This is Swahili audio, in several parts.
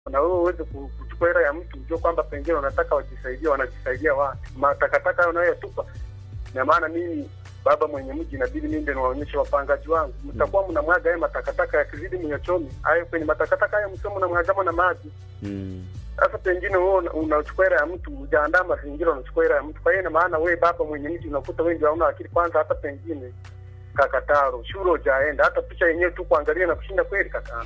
na wewe uweze ku- kuchukua hela ya mtu, ujue kwamba pengine wanataka wajisaidia, wanajisaidia wapi? Matakataka hayo unayoyatupa, na maana mimi baba mwenye mji inabidi mimi ndio niwaonyeshe wapangaji wangu, mtakuwa mnamwaga haya matakataka yakizidi mnyachomi hayo kwenye matakataka hayo, msio mnamwagama na maji. Mm. Sasa pengine wewe una- unachukua hela ya mtu, hujaandaa mazingira, unachukua hela ya mtu. Kwa hiyo ina maana wewe baba mwenye mji unakuta wewe ndio hauna akili kwanza, hata pengine kakataro shule hujaenda, hata picha yenyewe tu kuangalia na kushinda kweli kaka.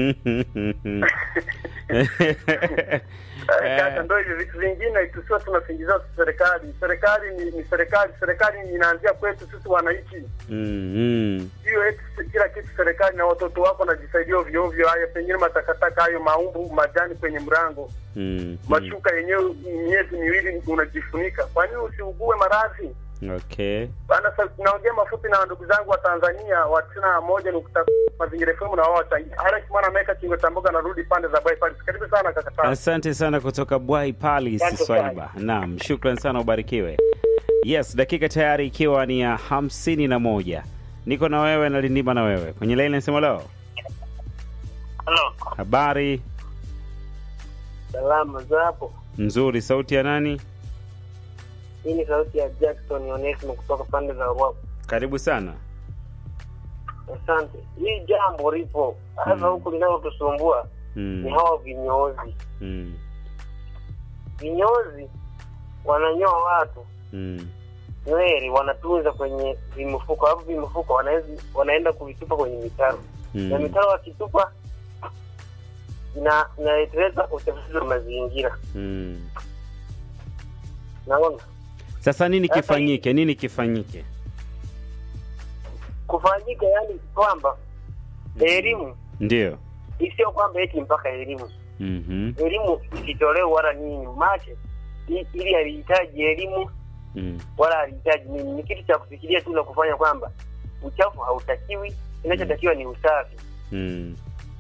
Eh, Sasa ndo hivi vitu vingine tusiwa tunasingizia serikali. Serikali ni, ni serikali, serikali inaanzia kwetu sisi wananchi. Mm, mm. Hiyo eti kila kitu serikali na watoto wako wanajisaidia ovyo ovyo, haya pengine matakataka hayo, maumbu, majani kwenye mrango, Mm, mashuka yenyewe miezi miwili unajifunika. Kwa nini usiugue maradhi? mm. Okay. Bana, sasa naongea mafupi na ndugu zangu wa Tanzania wa tisini na moja nukta mazingira FM na wao wachangia. Alex mwana ameweka kingo cha mboga, narudi pande za bypass. Karibu sana kaka Tano. Asante sana kutoka Bwai Palace Asante Swaiba. Naam, shukran sana, ubarikiwe. Yes, dakika tayari ikiwa ni ya hamsini na moja. Niko na wewe na Lindima na wewe kwenye laini nasema leo. Halo, Habari salama za hapo. nzuri, sauti ya nani? Hii ni sauti ya Jackson Onesimo kutoka pande za Ruapo. Karibu sana. Asante. Hii jambo lipo hasa Mm. huku linalotusumbua ni Mm, hawa vinyozi. mm, Vinyozi wananyoa watu mm, nywele, wanatunza kwenye vimifuko, alafu vimifuko wanaezi- wanaenda kuvitupa kwenye mitaro na mm. mitaro wakitupa ina inaleteleza uchafuzi wa mazingira. mm. Naona Sasa nini Sasa kifanyike? Nini kifanyike? kufanyika, yani kwamba elimu Ndio. sio kwamba eti mpaka elimu Mhm, elimu isitolewe wala nini mache i- ili alihitaji elimu mm. wala alihitaji nini ni kitu cha kufikiria tu na kufanya kwamba uchafu hautakiwi kinachotakiwa ni usafi Mm.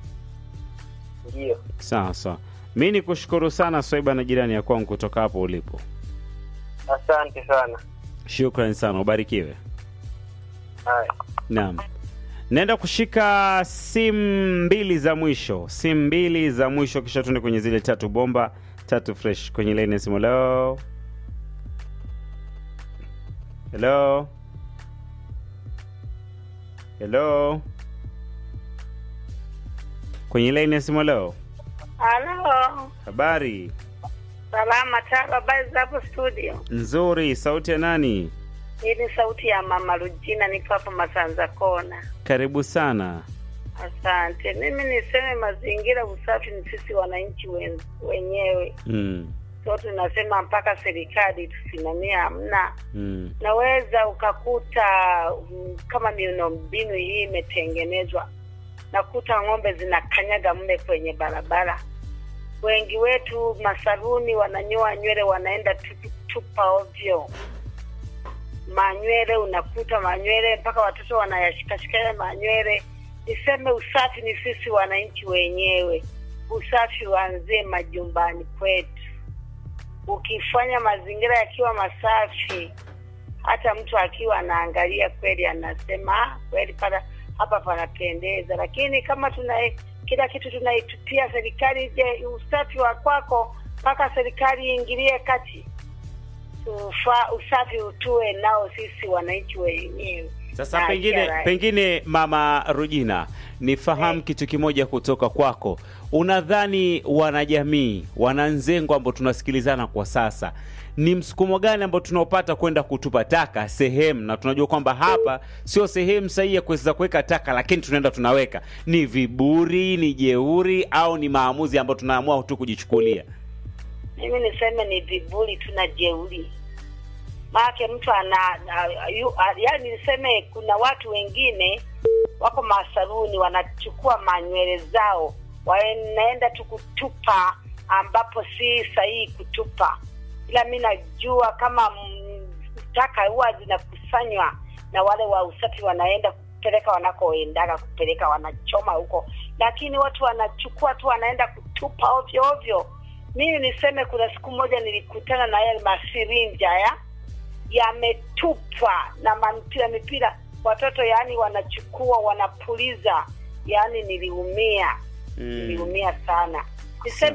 ndio Sawa sawa. Mi ni kushukuru sana Swaiba na jirani ya kwangu kutoka hapo ulipo. asante sana Shukran sana, ubarikiwe. haya Naam, naenda kushika simu mbili za mwisho, simu mbili za mwisho, kisha tuende kwenye zile tatu bomba tatu fresh kwenye laini ya simu. Hello, hello, hello, kwenye laini ya simu. Hello, Halo, habari salama taba, habari za hapo studio? nzuri. Sauti ya nani? Hii ni sauti ya mama Rujina, niko hapa Masanza Kona. Karibu sana. Asante. Mimi niseme mazingira, usafi ni sisi wananchi wen, wenyewe Mm, so tunasema mpaka serikali tusimamia, hamna. mm, Naweza ukakuta mm, kama miundombinu hii imetengenezwa, nakuta ng'ombe zinakanyaga mle kwenye barabara. Wengi wetu masaruni wananyoa nywele, wanaenda tupu- tupa ovyo manywele, unakuta manywele mpaka watoto wanayashikashika yale manywele. Niseme usafi ni sisi wananchi wenyewe, usafi uanzie majumbani kwetu. Ukifanya mazingira yakiwa masafi, hata mtu akiwa anaangalia kweli anasema "Ah, kweli pala hapa panapendeza. Lakini kama tuna kila kitu tunaitupia serikali, je, usafi wa kwako mpaka serikali iingilie kati? Ufa, usafi utue nao sisi wananchi wenyewe. Sasa Na pengine ishara- pengine mama Rujina, nifahamu Eh. kitu kimoja kutoka kwako. Unadhani wanajamii, wananzengo ambao tunasikilizana kwa sasa, ni msukumo gani ambao tunaopata kwenda kutupa taka sehemu, na tunajua kwamba hapa sio sehemu sahihi ya kuweza kuweka taka, lakini tunaenda tunaweka? Ni viburi, ni jeuri, au ni maamuzi ambayo tunaamua tu kujichukulia? mimi niseme ni viburi tu na jeuri maake mtu ana a- yu- a- yaani niseme kuna watu wengine wako masaruni wanachukua manywele zao wanaenda tu kutupa ambapo si sahihi kutupa ila mi najua kama mm, taka huwa zinakusanywa na wale wa usafi wanaenda kupeleka wanakoendaga kupeleka wanachoma huko lakini watu wanachukua tu wanaenda kutupa ovyo ovyo mimi niseme kuna siku moja nilikutana na yale masirinja ya yametupwa na mipira mipira watoto yaani wanachukua wanapuliza yaani niliumia niliumia sana niseme